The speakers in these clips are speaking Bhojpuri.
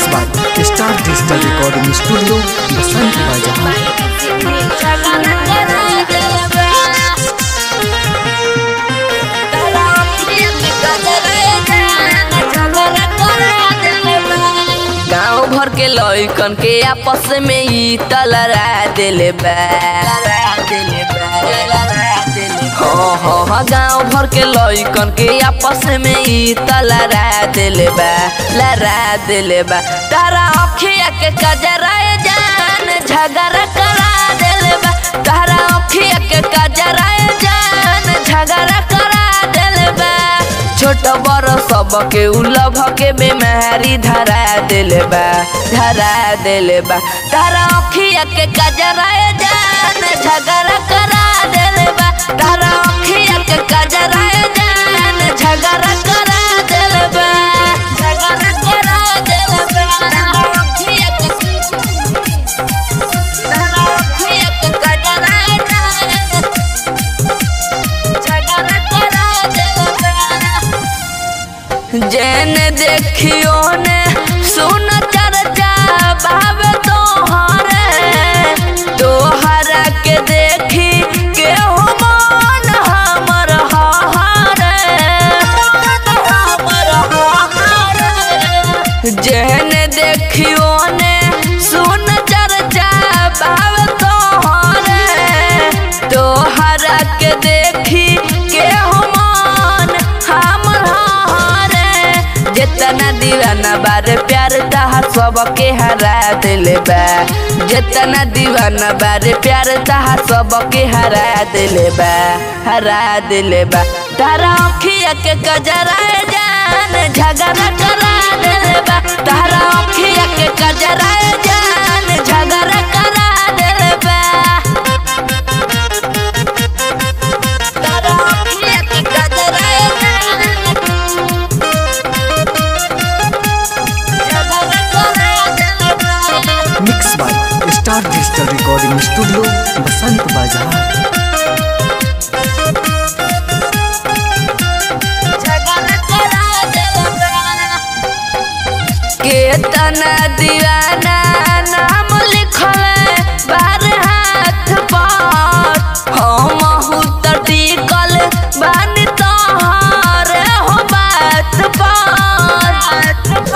by Star Digital Recording Studio, Basant Bazaar. गाँव भर के लइकन के आपस में ई तलरा दिले बा हाँ हाँ हाँ गाँव भर के लइकन के आपस में ई तलरा दिले बा लरा दिले बा तारा अखिया के कजरा जान झगड़ा करा दिले बा तारा अखिया के कजरा जान झगड़ा करा दिले बा छोट बड़ सबके उलभ के बेमारी धरा दिले बा धरा दिले बा तारा अखिया के कजरा जान झगड़ा करा दिले बा तारा अखिया के कजरा जान झगड़ा करा दिले बा झगड़ा करा दिले बा तारा अखिया के तारा अखिया के कजरा जान झगड़ा करा दिले बा जैन देखियो ने सुन चर्चा बाबे तोहरे तोहरा के देखी के हो मन हमर हारे हमर हारे जैन देखियो ने सुन चर्चा बाबे तोहरे तोहरा के देखी के हो मन हमर हारे जितना दीवाना बारे प्यार तहा सबके हरा दिले बा जितना दीवाना बारे प्यार तहा सबके हरा दिले बा हरा दिले बा तारा अखिया के कजरा जान झगड़ा करा दिले बा तारा अखिया के कजरा जान झगड़ा करा दिले बा तारा अखिया के कजरा जान Mixed by Star Digital Recording Studio, Basant Bazaar. केतना दीवाना नाम लिखल बार हाथ पर हम त टिकल बानी तोहर हो बात पर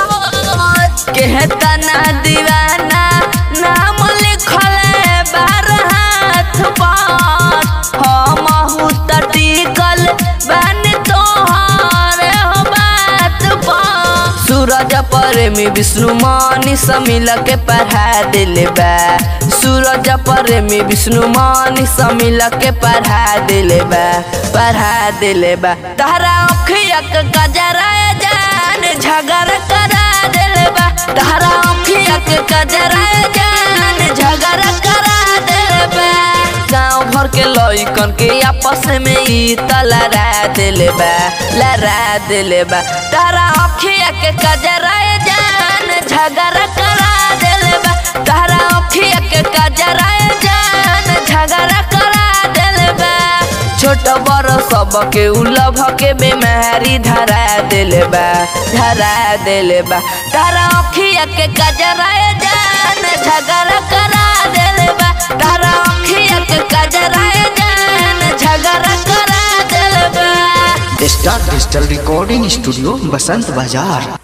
केतना दीवाना नाम लिखल बार हाथ पर हम त टिकल बानी तोहर हो बात पर सूरज प्रेमी विष्णु मनी समिल के पढ़ा दिले बा सूरज प्रेमी विष्णु मनी समिल के पढ़ा दिले बा पढ़ा दिले बा तारा अखिया के कजरा जान झगड़ा करा दिले बा तारा अखिया के कजरा जान झगड़ा करा दिले बा गाँव भर के लइकन के आपस में ई तलरा दिले बा लरा दिले बा तारा अखिया के कजरा जान झगड़ा करा दिले बा तारा अखिया के कजरा जान झगड़ा करा दिले बा छोट बड़ सबके उलभ के बेमारी धरा दिले बा धरा दिले बा तारा अखिया के कजरा जान झगड़ा करा दिले बा तारा अखिया के कजरा जान झगड़ा करा दिले बा Star Digital Recording Studio, Basant Bazaar.